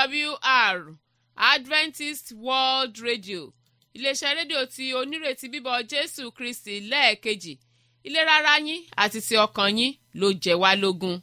awr adventist world radio iléeṣẹ́ rédíò tí onírètí bíbọ̀ jésù kristi lẹ́ẹ̀kejì ìlera ara yín àti ti ọkàn yín ló jẹ́ wá lógún.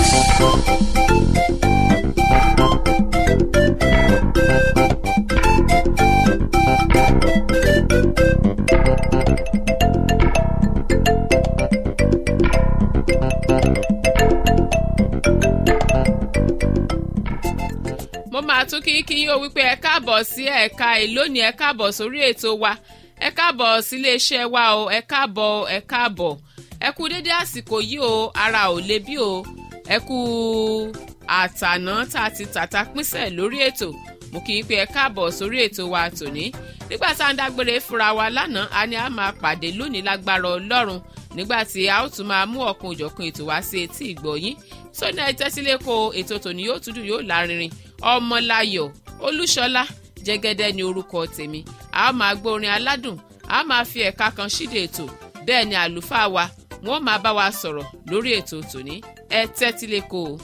mo máa tún kí kí yín o wípé ẹ káàbọ̀ sí ẹ̀ka ìlónìí ẹ káàbọ̀ sórí ètò wa ẹ káàbọ̀ sílé iṣẹ́ wa o ẹ káàbọ̀ ẹ káàbọ̀ ẹ kú dédé àsìkò yìí o ara ò le bí o ẹ kú àtàná tá a ti tàta pínṣẹ̀ lórí ètò mo kí n pé ẹ káàbọ̀ sórí ètò wa tòní nígbà tá à ń dágbére fúnra wa lánàá a ní a máa pàdé lónìí lágbára ọlọ́run nígbà tí a ó tún máa mú ọ̀kan òjọ̀kan ètò wá sí etí ìgbọ̀yín sóní ẹ tẹ́sílẹ̀ kó ètò tòní yóò tún dùn yóò lárinrin ọmọláyọ̀ olúṣọlá jẹ́gẹ́dẹ́ ni orúkọ tèmi a máa gbọ́ orin aládùn a máa fi ẹ̀ka kan ṣíde ètò bẹ́ẹ̀ ni àlùfáà wa wọ́n máa bá wa sọ̀rọ̀ lórí ètò tòní ẹ tẹ́tílẹ̀ kó o.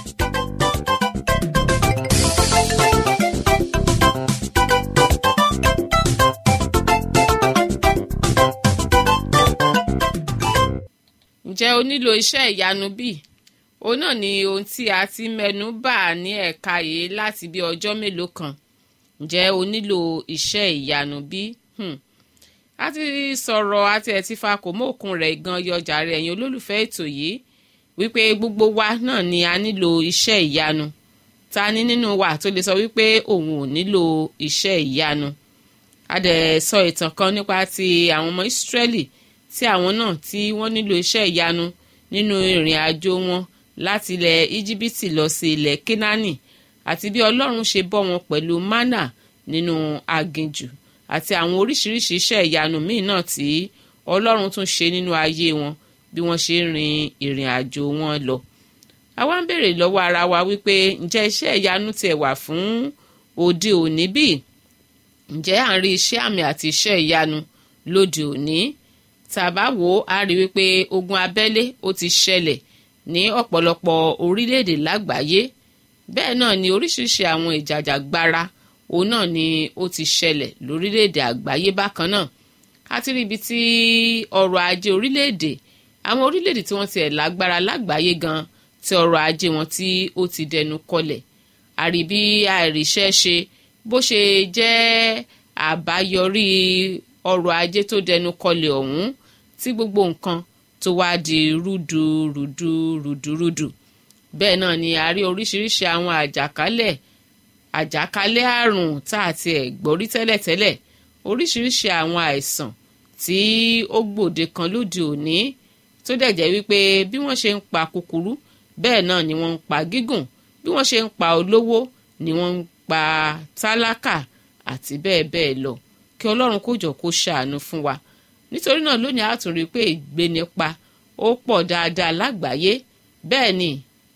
ǹjẹ́ o nílò iṣẹ́ ìyanu bíi òun náà ni ohun tí a ti mẹ́nu bà ní ẹ̀ka yìí láti bí ọjọ́ mélòó kan ǹjẹ́ o nílò iṣẹ́ ìyanu bí? Hmm. a ti sọ̀rọ̀ àti ẹ̀ ti fa kò mọ́ òkun rẹ̀ gan yọjà rẹ̀ ẹ̀yin olólùfẹ́ ètò yìí wípé gbogbo wa náà ni a nílò iṣẹ́ ìyanu ta ni nínú wa tó lè sọ wípé òun ò nílò iṣẹ́ ìyanu a dẹ̀ sọ ìtàn kan nípa ti àwọn ọmọ Ísírẹ́lì tí àwọn náà tí wọ́n nílò iṣẹ́ ìyanu nínú ìrìn àjò wọn láti ilẹ̀ íjíbítì lọ sí ilẹ̀ kínání àti bí ọlọ́run ṣe bọ́ wọn pẹ̀lú mánà nínú aginjù àti àwọn oríṣiríṣi iṣẹ́ ìyanu míì náà tí ọlọ́run tún ṣe nínú ayé wọn bí wọ́n ṣe rin ìrìn àjò wọn lọ. àwa ń béèrè lọ́wọ́ ara wa wípé ǹjẹ́ iṣẹ́ ìyanu tiẹ̀ wà fún òde òní bí? ǹjẹ́ à ń rí iṣẹ́ àmì àti iṣẹ́ ìyanu lóde òní? tàbá wò á rí wípé ogun abẹ́lé ó ti ṣẹlẹ̀ ní ọ̀pọ̀lọpọ̀ orílẹ̀-èdè lágbàáyé bẹ́ẹ̀ náà ni oríṣiríṣi àwọn ìjàjàgbara òun náà ni ó ti ṣẹlẹ̀ lórílẹ̀-èdè àgbáyé bákan náà a ti rí ibi tí ọrọ̀ ajé orílẹ̀-èdè àwọn orílẹ̀-èdè tí wọ́n ti ẹ̀ lágbára lágbàáyé gan tí ọrọ̀ ajé wọn tí ó ti dẹnu kọlẹ̀ àrí bí àìríṣẹ́ ṣe bó ṣe jẹ́ àbáyọrí ọrọ̀ ajé tó dẹnu kọlẹ̀ ọ̀hún tí gbogbo nǹkan tó wá di rúdurùdu rúdurùdu bẹ́ẹ̀ náà ni a rí oríṣiríṣi àwọn àjàkálẹ̀ àjàkálẹ̀ àrùn tá a ti ẹ̀ gbọ́rí tẹ́lẹ̀tẹ́lẹ̀ oríṣiríṣi àwọn àìsàn tí ó gbòde kan lóde òní tó dẹ̀ jẹ́ wípé bí wọ́n ṣe ń pa kúkúrú bẹ́ẹ̀ náà ni wọ́n ń pa gígùn bí wọ́n ṣe ń pa olówó ni wọ́n ń pa tálákà àti bẹ́ẹ̀ bẹ́ẹ̀ lọ kí ọlọ́run kó jọ kó ṣàánú fún wa nítorí náà lónìí a tún rí i pé ìgbénipa ó pọ̀ dáadáa lágbàáyé bẹ́ẹ̀ ni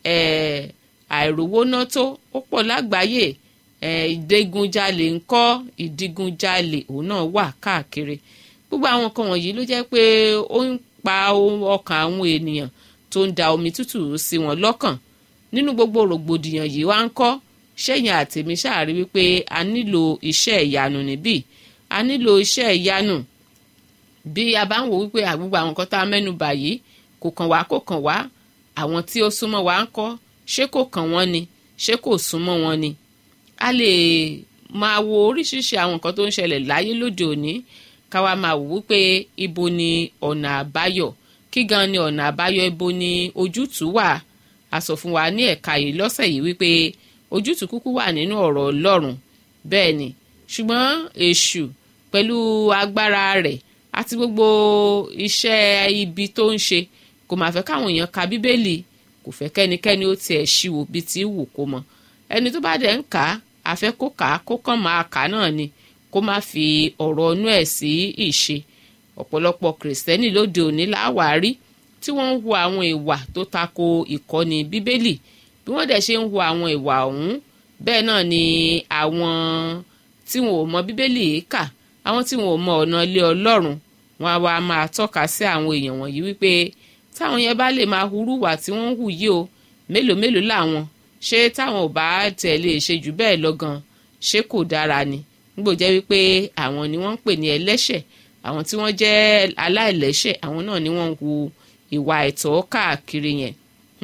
àìrówóná tó ó pọ̀ lágbàáyé ìdígunjalè ńkọ́ ìdígunjalè òun náà wà káàkiri gbogbo àwọn nǹkan wọ̀nyí ló jẹ́ pé ó ń pa ọkàn àwọn ènìyàn tó ń da omi tútù sí wọn lọ́kàn nínú gbogbo rògbòdìyàn yìí wá ń kọ́ ṣẹ́yìn àtẹ̀mí ṣáàrí wípé a nílò iṣẹ́ ìyanu níbí a nílò iṣẹ́ ìyanu bí a bá ń wò wípé àgbègbè àwọn nǹkan tá a mẹ́nu bà yìí kò kàn wá kò kàn wá àwọn tí ó súnmọ́ wa ń kọ́ ṣé kò kàn wọ́n ni ṣé kò súnmọ́ wọn ni a lè máa wo oríṣiríṣi àwọn nǹkan tó ń ṣẹlẹ̀ láyé lóde òní ká wá máa wò wípé ibo ni ọ̀nà àbáyọ kí gan ni ọ̀nà àbáyọ ibo ni ojútùú wà a sọ fún wa ní ẹ̀ka yìí lọ́sẹ̀ yìí wípé ojútùú kúkú wà nínú ọ̀rọ̀ Ọlọ́run bẹ́ẹ̀ ni ṣùgbọ́n èṣù pẹ̀lú agbára rẹ̀ àti gbogbo iṣẹ́ ibi tó ń ṣe kò máa fẹ́ káwọn èèyàn ka bíbélì kò fẹ́ kẹ́nikẹ́ni ó tiẹ̀ ṣíwò bí ti wù kó mọ ẹni tó bá dẹ̀ ń kà á àfẹ́ kó kà á kó kàn máa kà á náà ni kó má fi ọ̀rọ̀ inú ẹ̀ sí ìṣe ọ̀pọ̀lọpọ̀ kìrìsìtẹ́nì lóde òní láwàárí tí wọ́n ń hu àwọn ìwà tó tako ìkọ́ni bíbélì bí wọ́n dẹ̀ ṣe ń hu àwọn ìwà ọ̀hún bẹ́ẹ̀ náà ni àwọn tí wọn ò mọ bíbélì yìí kà àwọn tí wọn ò mọ ọ̀nà ilé ọlọ́run wọn á wá máa tọ́ka sí àwọn èèyàn wọ̀nyí wípé táwọn yẹn bá lè máa hurú wà tí wọ́n ń hù yìí o mélòó mélòó làwọn ṣé táwọn ò bá tẹ̀ lè ṣe jù bẹ́ẹ̀ lọ gan ṣé kò dára ni nígbò jẹ́ wípé àwọn ni wọ́n ń pè ní ẹlẹ́ṣẹ̀ àwọn tí wọ́n jẹ́ aláìlẹ́ṣẹ̀ àwọn náà ni wọ́n ń hu ìwà ẹ̀tọ́ káàkiri yẹn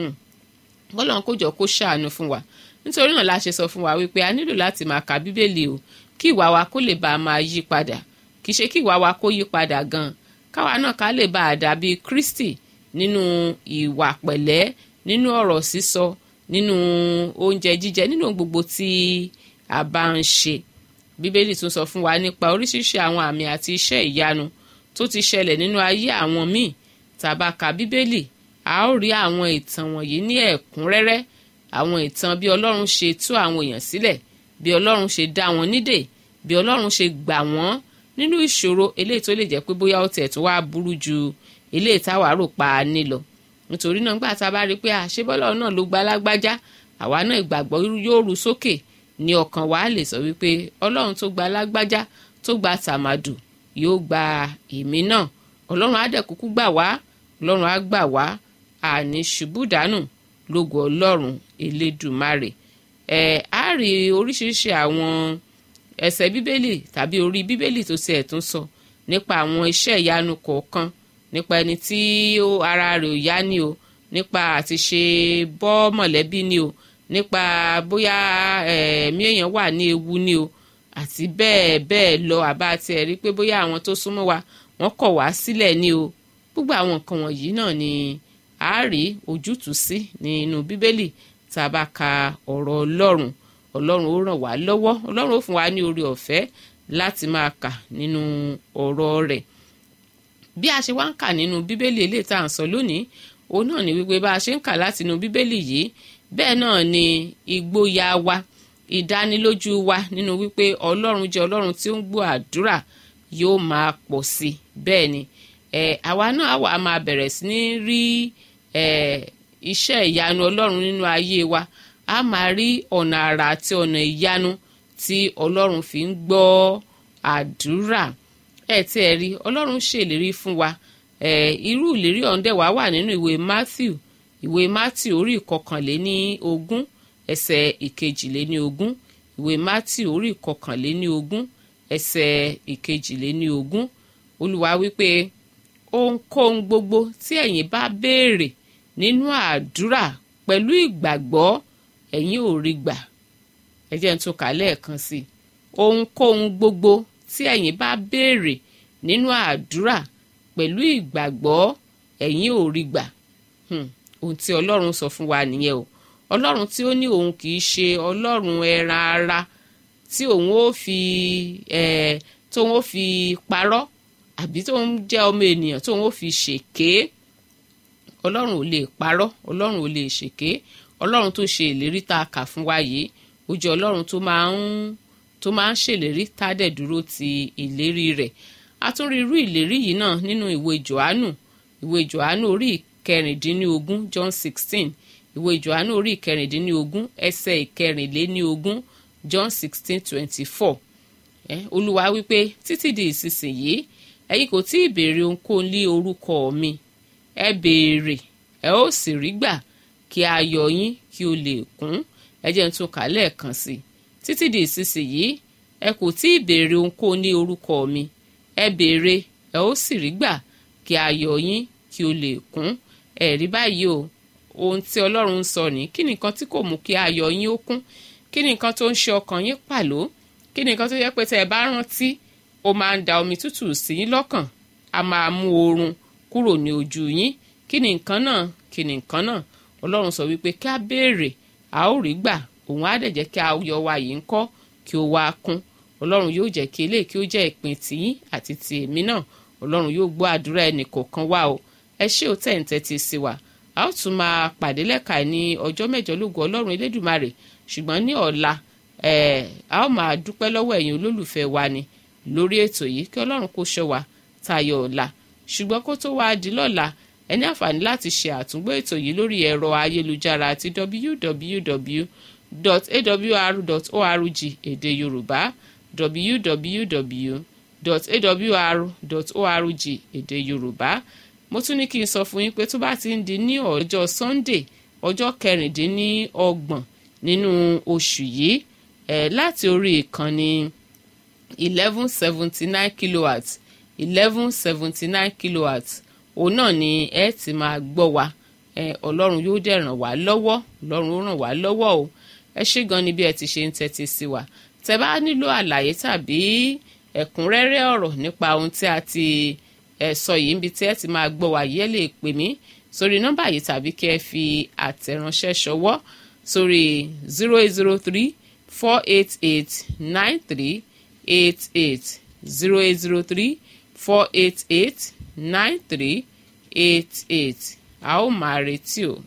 bọ́lọ́n kó jọ kó ṣàánú fún wa nítorí náà la ṣe sọ fún wa wípé a nílò láti máa ka bíbélì o kí ìwà wa kó lè bá a máa yí padà kì í ṣe kí ìwà wa kó yí padà gan káwa náà ká lè bá a dàbí Kristi nínú ìwà pẹ̀lẹ́ nínú ọ̀rọ̀ sísọ nínú oúnjẹ jíjẹ nínú gbogbo tí a bá ń ṣe bíbélì tún sọ fún wa nípa oríṣiríṣi àwọn àmì àti iṣẹ́ ìyanu tó ti ṣẹlẹ̀ nínú ayé àwọn míì tá bá ka bíbélì a ó rí àwọn ìtàn wọ̀nyí ní ẹ̀kúnrẹ́rẹ́ àwọn ìtàn bí ọlọ́run ṣe tú àwọn èèyàn sílẹ̀ bí ọlọ́run ṣe dá wọn nídè bí ọlọ́run ṣe gbà wọ́n nínú ìṣòro eléyìí tó lè jẹ́ pé bóyá ó tẹ̀ tó wá burú ju eléyìí táwa rò pa á nílọ nítorí náà gbà tá a bá rí i pé àṣebọ́lọ́ náà ló gba lágbájá àwa náà ìgbàgbọ́ yóò ru sókè ní ọkàn wa lè sọ wípé ọlọ́run tó gba lágbájá tó gba tàmàdù yóò gba èmi náà ọlọ́run á dẹ̀ kúkú gbà wá ọlọ́run á gbà wá àní ṣubú dànù lógo ọlọ́run elédùmarè ẹ̀ á rí oríṣiríṣi àwọn ẹsẹ̀ bíbélì tàbí orí bíbélì tó tiẹ̀ tún sọ nípa àwọn iṣẹ́ ìyanu kọ̀ọ̀kan nípa ẹni tí ara rẹ̀ ò yá ni o nípa àti ṣe bọ́ mọ̀lẹ́bí ni o nípa bóyá ẹ̀mí èèyàn wà ní ewu ni o àti bẹ́ẹ̀ bẹ́ẹ̀ lọ àbá tiẹ̀ rí pé bóyá àwọn tó súnmọ́ wa wọ́n kọ̀ wá sílẹ̀ ni o gbogbo àwọn nǹkan wọ̀nyí náà ni a rí ojútùú sí nínú bíbélì tá a bá ka ọ̀rọ̀ ọlọ́run ọlọ́run ó ràn wá lọ́wọ́ ọlọ́run ó fún wa ní oore ọ̀fẹ́ láti máa kà nínú ọ̀rọ̀ rẹ̀ bí a ṣe wá ń kà nínú bíbélì eléyìí tá à ń sọ lónìí òun náà ni wípé bá a ṣe ń kà láti inú bíbélì yìí bẹ́ẹ̀ náà ni ìgboyà wa ìdánilójú wa nínú wípé ọlọ́run jẹ́ ọlọ́run tí ó ń gbọ́ àdúrà yóò máa pọ̀ sí bẹ́ẹ̀ ni ẹ̀ àwa náà wà á máa bẹ̀rẹ̀ sí ní rí ẹ̀ iṣẹ́ ìyanu ọlọ́run nínú ayé wa a máa rí ọ̀nà àrà àti ọ̀nà ìyanu tí ọlọ́run fi ń gbọ́ àdúrà ẹ̀ tí ẹ rí ọlọ́run ṣèlérí fún wa ẹ̀ irú ìlérí ọ̀ǹdẹ̀ wá wà nínú ìwé Matthew ìwé Matthew orí ìkọkànléní ogún ẹsẹ̀ ìkejìléní ogún ìwé Matthew orí ìkọkànléní ogún ẹsẹ̀ ìkejìléní ogún olúwa wípé ohunkóhun gbogbo tí ẹ̀yin bá béèrè nínú àdúrà pẹ̀lú ìgbàgbọ́ ẹ̀yin ò rí gbà ẹ jẹ́ n tún kà lẹ́ẹ̀kan sí i ohunkóhun gbogbo tí ẹ̀yin bá béèrè nínú àdúrà pẹ̀lú ìgbàgbọ́ ẹ̀yin ò rí gbà ohun tí ọlọ́run sọ fún wa nìyẹn o ọlọ́run tí ó ní òun kì í ṣe ọlọ́run ẹran ara tí òun ó fi ẹ̀ tóun ó fi parọ́ àbí tóun jẹ́ ọmọ ènìyàn tóun ó fi ṣèké ọlọ́run ò lè parọ́ ọlọ́run ò lè ṣèké ọlọ́run tó ṣe ìlérí tá a kà fún wa yìí ó jẹ́ ọlọ́run tó máa ń tó máa ń ṣèlérí tá a dẹ̀ dúró ti ìlérí rẹ̀ a tún rí irú ìlérí yìí náà nínú ìwé johannu ìwé johannu orí ìkẹrìndínlógún john sixteen ìwé johannu orí ìkẹrìndínlógún ẹsẹ̀ ìkẹrìnléníogún john sixteen twenty four olúwa wípé títí di ìsinsìnyí ẹ̀yin kò tí ì béèrè ohunkóhun lé orúkọ mi ẹ béèrè ẹ ó sì rí gbà kí ayọ̀ yín kí ó lè kún ẹ jẹ́ n tún kà lẹ́ẹ̀kan sí i títí di ìsinsìnyí ẹ kò tí ì béèrè ohunkóhun ní orúkọ mi ẹ béèrè ẹ ó sì rí gbà kí ayọ̀ yín kí ó lè kún ẹ rí báyìí o ohun tí ọlọ́run ń sọ ní kí ni nǹkan tí kò mú kí ayọ̀ yín ó kún kí ni nǹkan tó ń ṣe ọkàn yín pàló kí ni nǹkan tó yẹ pé tẹ́ ẹ bá rántí ó máa ń da omi tútù sí yín lọ́kàn a máa mú oorun kúrò ní ojú yín kí ni nǹkan náà kí ni nǹkan náà ọlọ́run sọ wípé kí a béèrè a ó rí gbà òun á dẹ̀ jẹ́ kí ayọ̀ wa yìí ń kọ́ kí ó wá kún ọlọ́run yóò jẹ́ kí eléyìí kí ó jẹ́ ìpín tìyín àti ti èmi náà ọlọ́run yóò gbọ́ àdúrà ẹnì kọ̀ọ̀kan wa o ẹ ṣé ò tẹ̀ ń tẹ́tí sí wa a ó tún máa pàdé lẹ́ka ní ọjọ́ mẹ́jọ lógo ọlọ́run elédùmarè ṣùgbọ́n ní ọ̀la a ó máa dúpẹ́ lọ́wọ́ ẹ̀yin olólùfẹ́ wa ni lórí ètò yìí kí ọlọ́run kó ṣọ́ wa tayọ ọ̀la ṣùgbọ́n kó tó wáá di lọ́la ẹ ní àǹfààní láti ṣe àtúngbò ètò yìí lórí ẹ̀rọ ayélujára àti www.awr.org èdè yorùbá www.awr.org èdè yorùbá mo tún ní kí n sọ fún yín pé tó bá ti ń di ní ọjọ́ sunday ọjọ́ kẹrìndínlọ́gbọ̀n nínú oṣù yìí ẹ̀ láti orí ìkànnì eleven seventy nine kilowatts eleven seventy nine kilowatts òun náà ni ẹ ti máa gbọ́ wa ẹ ọlọ́run yóò dẹ̀ ràn wá lọ́wọ́ ọlọ́run ó ràn wá lọ́wọ́ o ẹ ṣé gan ni bí ẹ ti ṣe ń tẹ́tí sí wa tẹ bá nílò àlàyé tàbí ẹ̀kúnrẹ́rẹ́ ọ̀rọ̀ nípa ohun tí a ti ẹ sọ yìí níbi tí ẹ ti máa gbọ́ wa yìí ẹ lè pè mí sórí nọ́mbà yìí tàbí kí ẹ fi àtẹ̀ránṣẹ́ ṣọwọ́ sórí zero eight zero three four eight eight nine three eight eight zero eight zero three four eight eight nine three eight eight a ó máa retí o.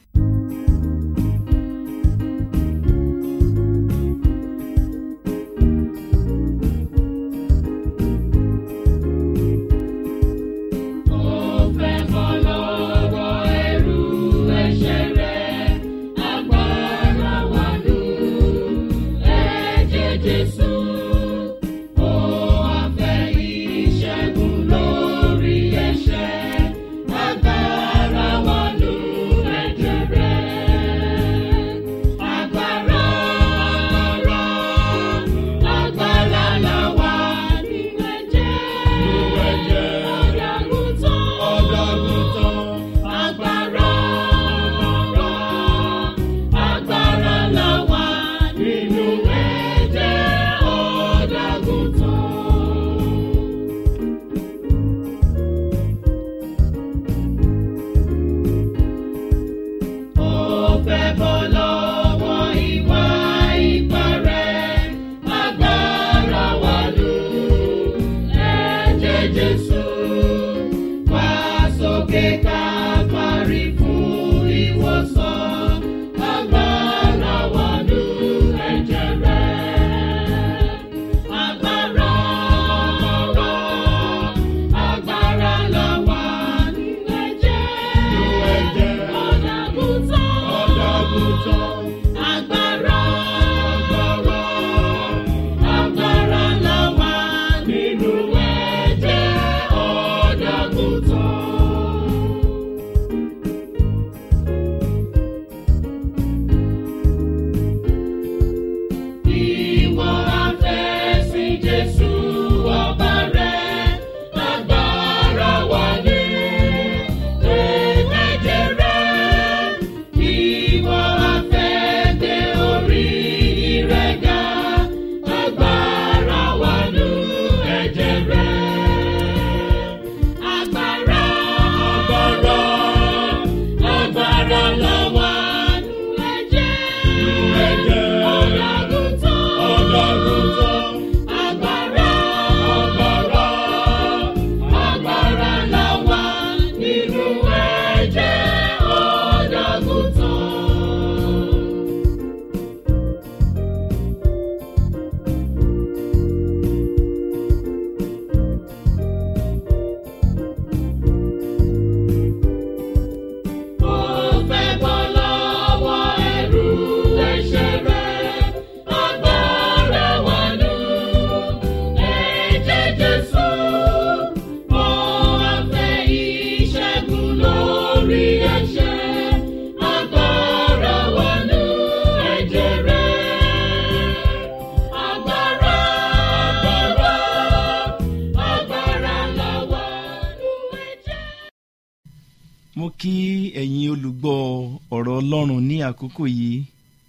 mo kí ẹ̀yin olùgbọ́ ọ̀rọ̀ ọlọ́run ní àkókò yìí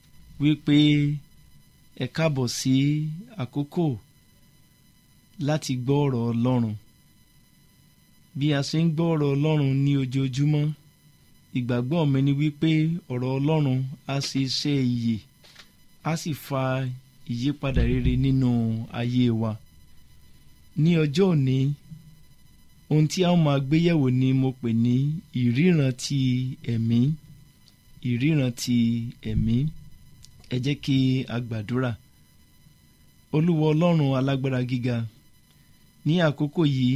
wípé ẹ káàbọ̀ sí àkókò láti gbọ́ ọ̀rọ̀ ọlọ́run bí a ṣe ń gbọ́ ọ̀rọ̀ ọlọ́run ní ojoojúmọ́ ìgbàgbọ́ mi ni wípé ọ̀rọ̀ ọlọ́run á ṣe iṣẹ́ ìyè á sì fa ìyípadà rere nínú ayé wa ní ọjọ́ òní ohun tí a ó máa gbé yẹ̀wò ni mo pè ní ìríran ti ẹ̀mí ìríran ti ẹ̀mí ẹ jẹ́ kí a gbàdúrà olúwa ọlọ́run alágbára gíga ní àkókò yìí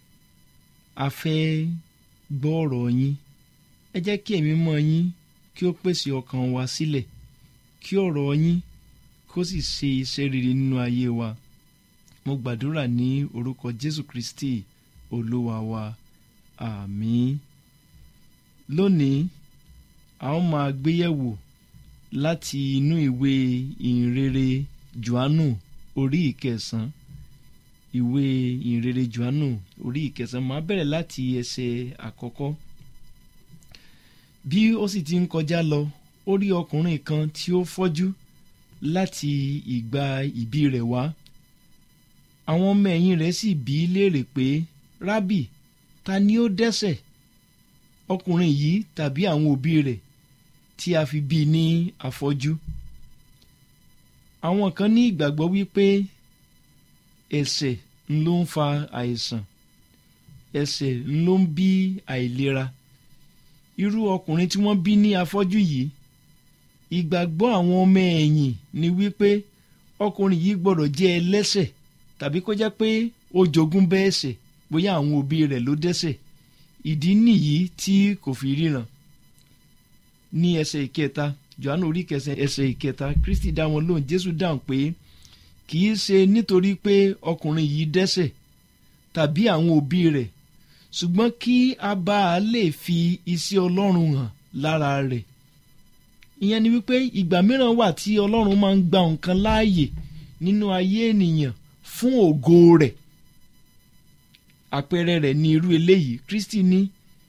a fẹ́ gbọ́ ọ̀rọ̀ yín ẹ jẹ́ kí ẹ̀mí mọ́ yín kí ó pèsè ọkàn wa sílẹ̀ kí ọ̀rọ̀ yín kó sì ṣe iṣẹ́ rere nínú ayé wa mo gbàdúrà ní orúkọ jésù kristi olúwa wa àmín lónìí a ó máa gbéyẹ̀wò láti inú ìwé ìhìnrere johannu orí ìkẹsàn ìwé ìhìnrere johannu orí ìkẹsàn máa bẹ̀rẹ̀ láti ẹsẹ̀ àkọ́kọ́ bí ó sì ti ń kọjá lọ ó rí ọkùnrin kan tí ó fọ́jú láti ìgbà ìbí rẹ̀ wá àwọn ọmọ ẹ̀yìn rẹ̀ sì bí í léèrè pé rábì ta ni ó dẹ́ṣẹ̀ ọkùnrin yìí tàbí àwọn òbí rẹ̀ tí a fi bí i ní afọ́jú àwọn kan ní ìgbàgbọ́ wípé ẹ̀ṣẹ̀ ń ló ń fa àìsàn ẹ̀ṣẹ̀ ń ló ń bí àìlera irú ọkùnrin tí wọ́n bí ní afọ́jú yìí ìgbàgbọ́ àwọn ọmọ ẹ̀yìn ni wípé ọkùnrin yìí gbọ́dọ̀ jẹ́ ẹlẹ́ṣẹ̀ tàbí kó jẹ́ pé ó jogún bẹ́ẹ̀ ṣẹ̀ bóyá àwọn òbí rẹ̀ ló dẹ́ṣẹ̀ ìdí nìyí tí kò fi ríran ní ẹsẹ̀ ìkẹta johannu orí kẹsẹ̀ ẹsẹ̀ ìkẹta kristi dá wọn lóhùn jésù dáhùn pé kì í ṣe nítorí pé ọkùnrin yìí dẹ́ṣẹ̀ tàbí àwọn òbí rẹ̀ ṣùgbọ́n kí a bá a lè fi iṣẹ́ ọlọ́run hàn lára rẹ̀ ìyẹn ni wípé ìgbà mìíràn wà tí ọlọ́run máa ń gba nǹkan láàyè nínú ayé ènìyàn fún ògo rẹ̀ àpẹẹrẹ rẹ̀ ní irú eléyìí kristi ní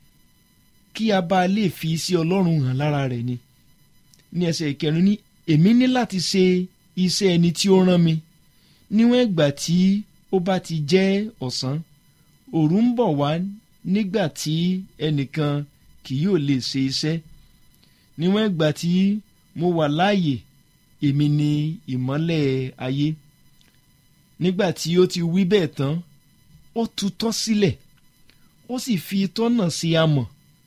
kí a bá lè fi iṣẹ́ ọlọ́run hàn lára rẹ̀ ni ní ẹsẹ̀ ìkẹrin ní èmi ní láti ṣe iṣẹ́ ẹni tí ó rán mi níwọ̀n ìgbà tí ó bá ti jẹ́ ọ̀sán òru ń bọ̀ wá nígbà tí ẹnìkan kì yóò lè ṣe iṣẹ́ níwọ̀n ìgbà tí mo wà láàyè èmi ni ìmọ́lẹ̀ ayé nígbà tí ó ti wí bẹ́ẹ̀ tán ó tutọ́ sílẹ̀ ó sì fi itọ́ náà sí amọ̀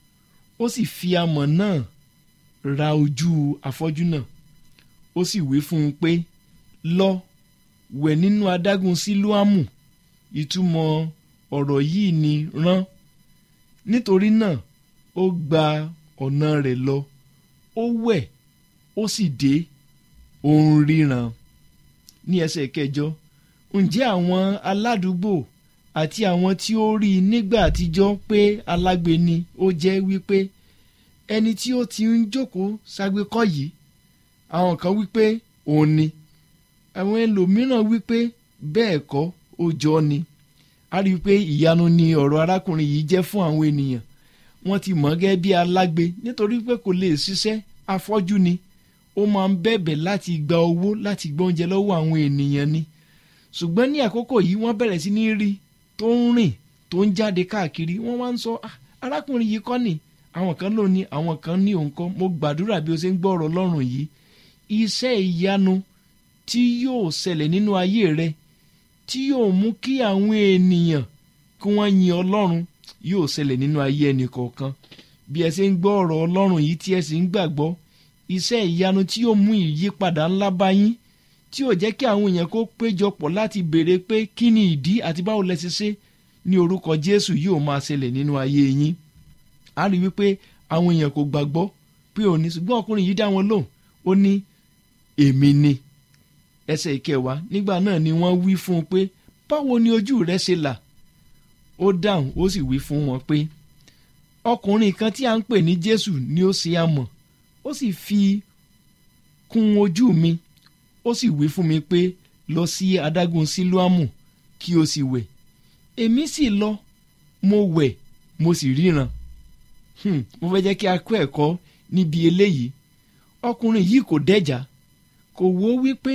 ó sì fi amọ̀ náà ra ojú afọ́jú náà ó sì wí fún un pé lọ wẹ̀ nínú adágún sílùámù ìtumọ̀ ọ̀rọ̀ yìí ni rán nítorí náà ó gba ọ̀nà rẹ̀ lọ ó wẹ̀ ó sì dé ó ń ríran ní ẹsẹ̀ kẹjọ ǹjẹ́ àwọn aládùúgbò àti àwọn tí ó rí i nígbà àtijọ́ pé alágbe ni ó jẹ́ wípé ẹni tí ó ti ń jókòó ságbékọ́ yìí àwọn kan wípé òun ni àwọn ẹlòmíràn wípé bẹ́ẹ̀ kọ́ ó jọ ni a rí i pé ìyanu ni ọ̀rọ̀ arákùnrin yìí jẹ́ fún àwọn ènìyàn wọ́n ti mọ̀ gẹ́gẹ́ bí alágbe nítorí pé kò lè ṣiṣẹ́ afọ́jú ni ó máa ń bẹ̀bẹ̀ láti gba owó láti gba oúnjẹ lọ́wọ́ àwọn ènìyàn ni ṣùgbọ́n ní àkókò yìí wọ́n bẹ̀rẹ̀ sí ní rí tó ń rìn tó ń jáde káàkiri wọ́n wá ń sọ arákùnrin yìí kọ́ ni àwọn kan ló ní àwọn kan ní òun kọ́ mo gbàdúrà bí o ṣe ń gbọ́ ọ̀rọ̀ Ọlọ́run yìí iṣẹ́ ìyanu tí yóò ṣẹlẹ̀ nínú ayé rẹ tí yóò mú kí àwọn ènìyàn kí wọ́n yin Ọlọ́run yóò ṣẹlẹ̀ nínú ayé ẹnì kọ̀ọ̀kan bí ẹ ṣe ń gbọ́ ọ̀rọ̀ Ọlọ́run yìí tí ẹ sì ń gbàgbọ́ iṣẹ́ ìyanu tí yóò mú ìyípadà ńlá bá yín tí yóò jẹ́ kí àwọn èèyàn kó péjọpọ̀ láti béèrè pé kí ni ìdí àti báwo lẹ ṣe ṣe ní orúkọ Jésù yóò máa ṣẹlẹ̀ nínú ayé yín a rí wípé àwọn èèyàn kò gbàgbọ́ pé òní ṣùgbọ́n ọkùnrin yìí dá wọn lóhùn ó ní èmi ni ẹsẹ̀ ìkẹwàá nígbà náà ni wọ́n wí fún un pé báwo ni ojú rẹ ṣe là ó dáhùn ó sì wí fún wọn pé ọkùnrin kan tí a ń pè ní Jésù ni ó ṣe amọ̀ ó sì fi kún ojú mi ó sì wí fún mi pé lọ sí adágún sílùámù kí o sì wẹ̀ èmi sì lọ mo wẹ̀ mo sì ríran hmm, mo fẹ́ jẹ́ kí a kọ́ ẹ̀kọ́ níbi eléyìí ọkùnrin yìí kò dẹ́jà kò wo wípé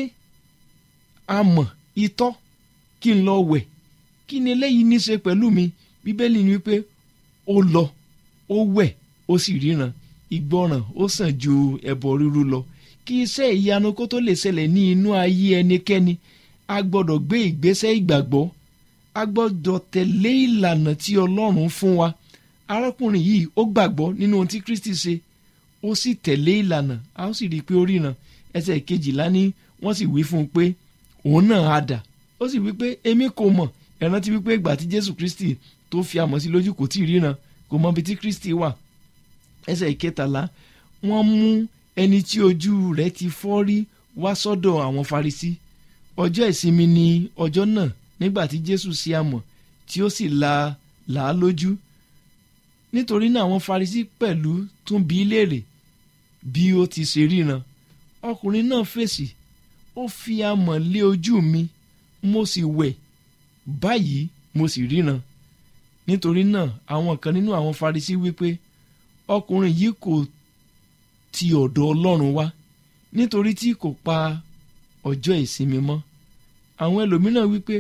amọ̀ itọ́ kí n lọ wẹ̀ kí ni eléyìí ní í ṣe pẹ̀lú mi bíbélì ni wípé ó lọ ó wẹ̀ ó sì ríran ìgbọràn ó sàn ju ẹbọ rírú lọ kí iṣẹ́ ìyanu kó tó lè ṣẹlẹ̀ ní inú ayé ẹnikẹ́ni a gbọ́dọ̀ gbé ìgbésẹ̀ ìgbàgbọ́ a gbọ́dọ̀ tẹ̀lé ìlànà tí Ọlọ́run fún wa arákùnrin yìí ó gbàgbọ́ nínú ohun tí Kristi ṣe ó sì tẹ̀lé ìlànà a ó sì rí i pé ó ríran ẹsẹ̀ kejìlá ní wọ́n sì wí fún un pé òun náà á dà ó sì wí pé èmi kò mọ̀ ẹ rántí wípé ìgbà tí Jésù Kristi tó fi amọ̀ sí lójú kò tí ì ríran kò mọ ibi tí Kristi wà ẹsẹ̀ ìkẹtàlá wọ́n mú ẹni tí ojú rẹ̀ ti fọ́ rí wá sọ́dọ̀ àwọn Farisí ọjọ́ ìsinmi ni ọjọ́ náà nígbà tí Jésù sí amọ̀ tí ó sì la là á lójú nítorí náà àwọn Farisí pẹ̀lú tún bi í léèrè bí ó ti ṣe ríran ọkùnrin náà fèsì ó fi amọ̀ lé ojú mi mo sì wẹ̀ báyìí mo sì ríran nítorí náà àwọn kan nínú àwọn Farisí wípé ọkùnrin yìí kò ti ọ̀dọ̀ Ọlọ́run wá nítorí tí kò pa ọjọ́ ìsinmi mọ́ àwọn ẹlòmíràn wípé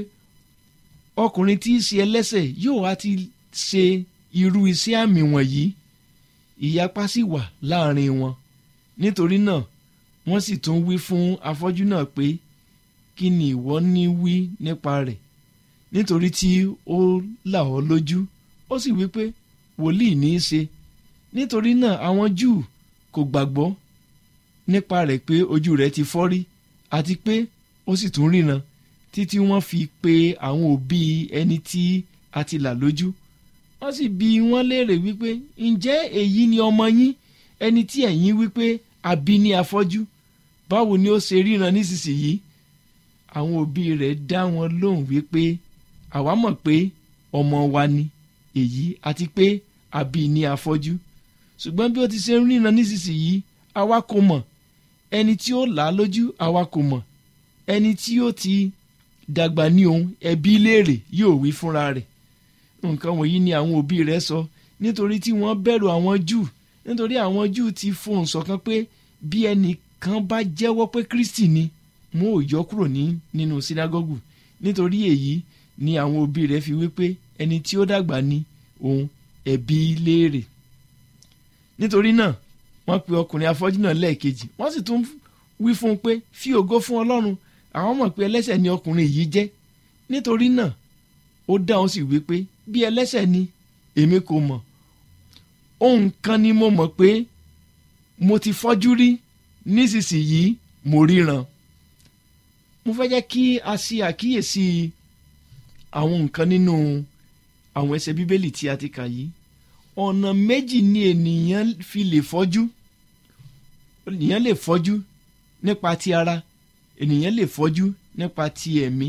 ọkùnrin tí í ṣe ẹlẹ́ṣẹ̀ yóò wá ti ṣe irú iṣẹ́ àmì wọ̀nyí ìyapa sì wà láàrin wọn nítorí náà wọ́n sì tún wí fún afọ́jú náà pé kí ni ìwọ ní wí nípa rẹ̀ nítorí tí ó là ọ́ lójú ó sì wí pé wòlíì ní í ṣe nítorí náà àwọn Júù kò gbàgbọ́ nípa rẹ̀ pé ojú rẹ̀ ti fọ́ rí àti pé ó sì tún ríran títí wọ́n fi pe àwọn òbí ẹni tí a ti là lójú wọ́n sì bi wọ́n léèrè wípé ǹjẹ́ èyí ni ọmọ yín ẹni tí ẹ̀yin wípé àbí ní afọ́jú báwo ni ó ṣe ríran nísinsìnyí àwọn òbí rẹ̀ dá wọn lóhùn wípé àwa mọ̀ pé ọmọ wa ni èyí àti pé àbí ní afọ́jú ṣùgbọ́n bí ó ti ṣe ń ríran nísinsìnyí àwa kò mọ̀ ẹni tí ó là á lójú àwa kò mọ̀ ẹni tí ó ti dàgbà ní òun ẹbí léèrè yóò wí fúnra rẹ̀ nǹkan wọ̀nyí ni àwọn òbí rẹ̀ sọ nítorí tí wọ́n bẹ̀rù àwọn júù nítorí àwọn júù ti fohùn ṣọ̀kan pé bí ẹnìkan bá jẹ́wọ́ pé kristi ni wọn ò yọ kúrò ní nínú sínágọ́gù nítorí èyí ni àwọn òbí rẹ̀ fi wí pé ẹni tí ó dàgbà ní òun ẹbí léèrè nítorí náà wọ́n pe ọkùnrin afọ́jú náà lẹ́ẹ̀kejì wọ́n sì tún wí fún un pé fi ògo fún ọlọ́run àwọn mọ̀ pé ẹlẹ́ṣẹ̀ ni ọkùnrin yìí jẹ́ nítorí náà ó dáhùn sí wí pé bí ẹlẹ́ṣẹ̀ ni èmi kò mọ̀ ohun kan ni mo mọ̀ pé mo ti fọ́jú rí nísinsìnyí mo ríran mo fẹ́ jẹ́ kí a ṣe àkíyèsí àwọn nǹkan nínú àwọn ẹsẹ̀ bíbélì tí a ti kà yìí ọ̀nà méjì ni ènìyàn fi lè fọ́jú ènìyàn lè fọ́jú nípa ti ara ènìyàn lè fọ́jú nípa ti ẹ̀mí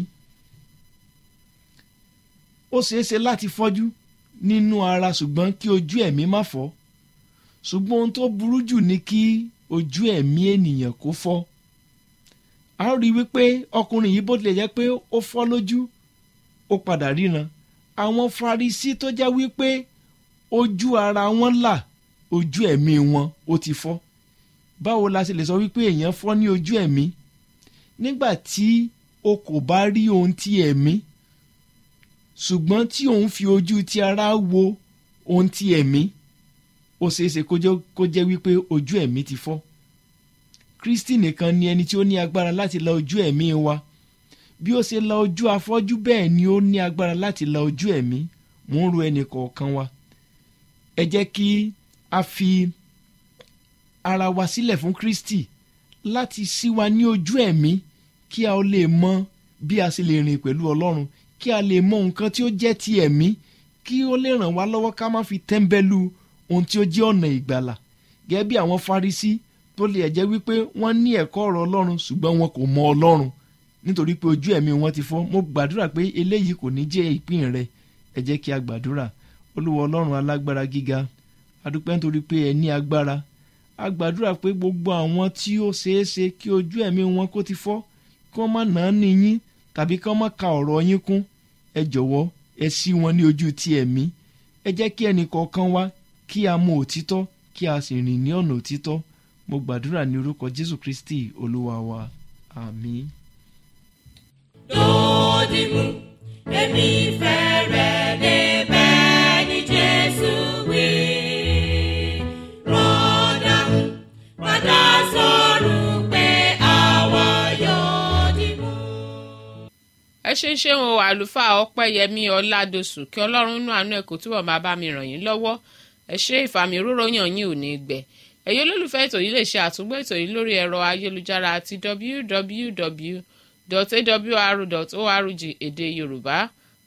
ó ṣeé ṣe láti fọ́jú nínú ara ṣùgbọ́n kí ojú ẹ̀mí má fọ́ ṣùgbọ́n ohun tó burú jù ni kí ojú ẹ̀mí ènìyàn kó fọ́ a rí wípé ọkùnrin yìí bó tilẹ̀ jẹ́ pé ó fọ́ lójú ó padà ríran àwọn Farisí tó jẹ́ wípé ojú ara wọn là ojú ẹ̀mí wọn ó ti fọ́ báwo la ṣe lè sọ wípé èèyàn fọ́ ní ojú ẹ̀mí nígbà tí o kò bá rí ohun ti ẹ̀mí ṣùgbọ́n tí òun fi ojú ti ara wo ohun ti ẹ̀mí ó ṣeéṣe kó jẹ́ wípé ojú ẹ̀mí ti fọ́ Kristi nìkan ni ẹni tí ó ní agbára láti la ojú ẹ̀mí wa bí ó ṣe la ojú afọ́jú bẹ́ẹ̀ ni ó ní agbára láti la ojú ẹ̀mí mò ń ro ẹnì kọ̀ọ̀kan wa ẹ jẹ́ kí a fi ara wa sílẹ̀ fún Kristi láti ṣí wa ní ojú ẹ̀mí kí a lè mọ bí a ṣe lè rìn pẹ̀lú Ọlọ́run kí a lè mọ nǹkan tí ó jẹ́ ti ẹ̀mí kí ó lè ràn wá lọ́wọ́ ká má fi tẹ́ḿbẹ́lú ohun tí ó jẹ́ ọ̀nà ìgbàlà gẹ́gẹ́ bí àwọn Farisí tó lè jẹ́ wípé wọ́n ní ẹ̀kọ́ ọ̀rọ̀ Ọlọ́run ṣùgbọ́n wọn kò mọ Ọlọ́run nítorí pé ojú ẹ̀mí wọn ti fọ́ mo gbàdúrà pé eléyìí kò ní jẹ́ ìpín rẹ ẹ jẹ́ kí a gbàdúrà Olúwa Ọlọ́run alágbára gíga adúpẹ́ nítorí pé ẹ ní agbára a gbàdúrà pé gbogbo àwọn tí ó ṣeé ṣe kí ojú ẹ̀mí wọn kó ti fọ́ kí wọ́n má nà án ní yín tàbí kí wọ́n má ka ọ̀rọ̀ yín kún ẹ jọ̀wọ́ ẹ ṣí wọn ní ojú ti ẹ̀mí ẹ jẹ́ kí ẹnì kọ̀ọ̀kan wá kí a mọ òtítọ́ kí a sì rìn ní ọ̀nà òtítọ́ mo gbàdúrà ní orúkọ Jésù Kristi Olúwa wa àmín. lódìmú èmi fẹ́ rẹ̀ débẹ̀ ní Jésù wí. Rọ́dàmú padà sọ̀rọ̀ pé àwa yóò dìmú. ẹ ṣe ń ṣeun o àlùfáà ọpẹ́yẹmí ọládọsù kí ọlọ́run nú àánú ẹ̀ kó túbọ̀ máa bá mi ràn yín lọ́wọ́ ẹ ṣe ìfàmì òróró yàn yín ò ní gbẹ ẹ̀yin olólùfẹ́ ètò yìí lè ṣe àtúngbọ́ ètò yìí lórí ẹ̀rọ ayélujára àti www.awr.org èdè yorùbá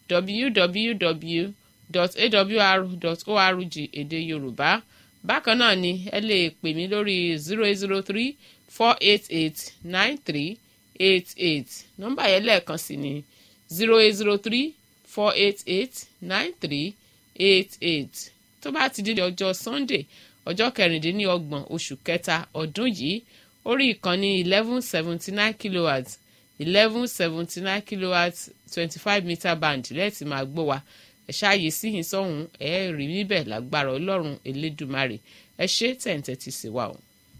www.awr.org èdè yorùbá bákan náà ni ẹ lè pè mí lórí zero eight zero three four eight eight nine three eight eight nọ́mbà yẹn lẹ́ẹ̀kan sí ni zero eight zero three four eight eight nine three eight eight tó bá ti di ọjọ́ sunday ọjọ́ kẹrìndínlọ́gbọ̀n oṣù kẹta ọdún yìí orí ìkànnì eleven seventy nine kilowatts eleven seventy nine kilowatts twenty five meter band lẹ́ẹ̀tì máa gbọ́ wa ẹ ṣáàyè síyìn sọ́hún ẹ rí níbẹ̀ lágbára ọlọ́run elédùmarè ẹ ṣe tẹ̀ǹtẹ̀ ti sì wà o.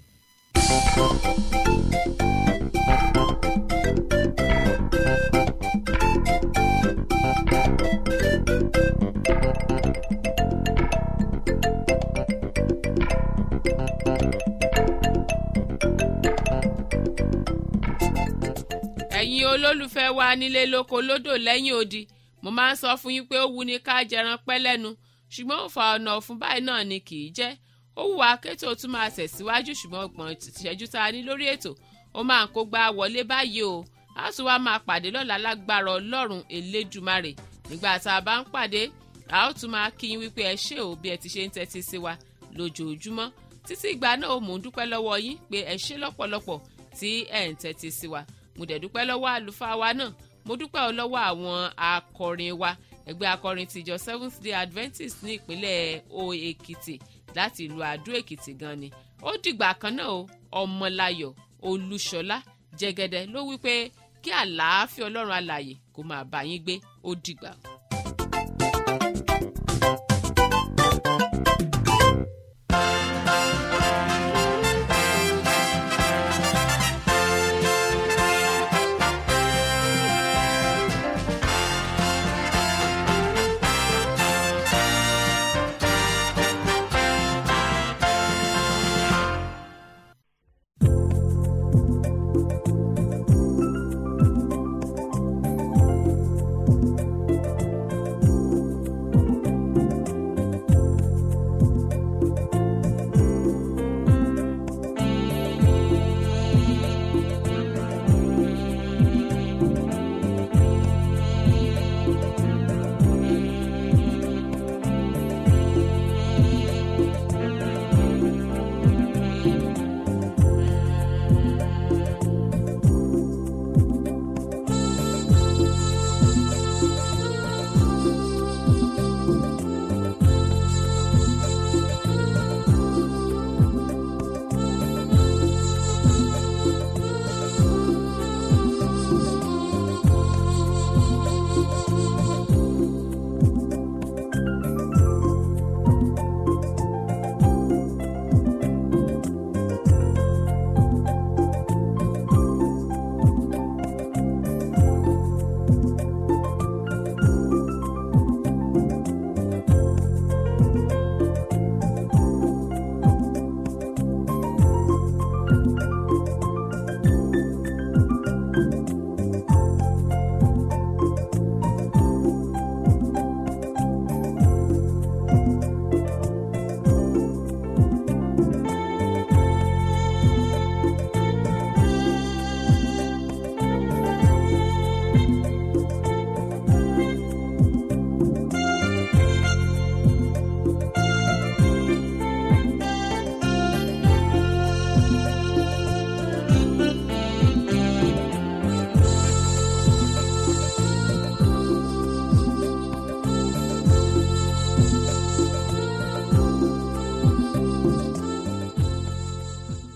ẹ̀yin olólùfẹ́ wa nílé lóko lódò lẹ́yìn odi mo máa ń sọ fún yín pé ó wu ni ká jẹran pẹ́ lẹ́nu ṣùgbọ́n òfà ọ̀nà ọ̀fun báyìí náà ni kì í jẹ́ ó wù wá kétò tún máa tẹ̀síwájú ṣùgbọ́n ọgbọ̀n ìṣẹ́jú tá a ní lórí ètò ó máa ń kó gbá wọlé báyìí o a tún wá máa pàdé lọ́la lágbára ọlọ́run elédùmarè nígbà tá a bá ń pàdé a ó tún máa kí yín wípé ẹ ṣé o bí ẹ ti ṣe ń tẹ́tí sí wa lójoojúmọ́ títí ìgbà náà mò ń dúpẹ́ lọ́wọ́ yín pé ẹ ṣé lọ́pọ̀lọpọ̀ tí ẹ̀ ń tẹ́tí sí wa mo dẹ̀ dúpẹ́ lọ́wọ́ àlùfáà wa náà mo dúpẹ́ ọ lọ́wọ́ àwọn akọrin wa ẹgbẹ́ akọrin tìjọ seventh day adventist ní ìpínlẹ̀ o èkìtì láti ìlú àdó èkìtì gan ni ó dìgbà kan náà o ọmọláyọ̀ olúṣọlá jẹgẹdẹ ló wí pé kí àlàáfíà ọlọ́run alààyè kó máa bá yín gbé ó dìgbà.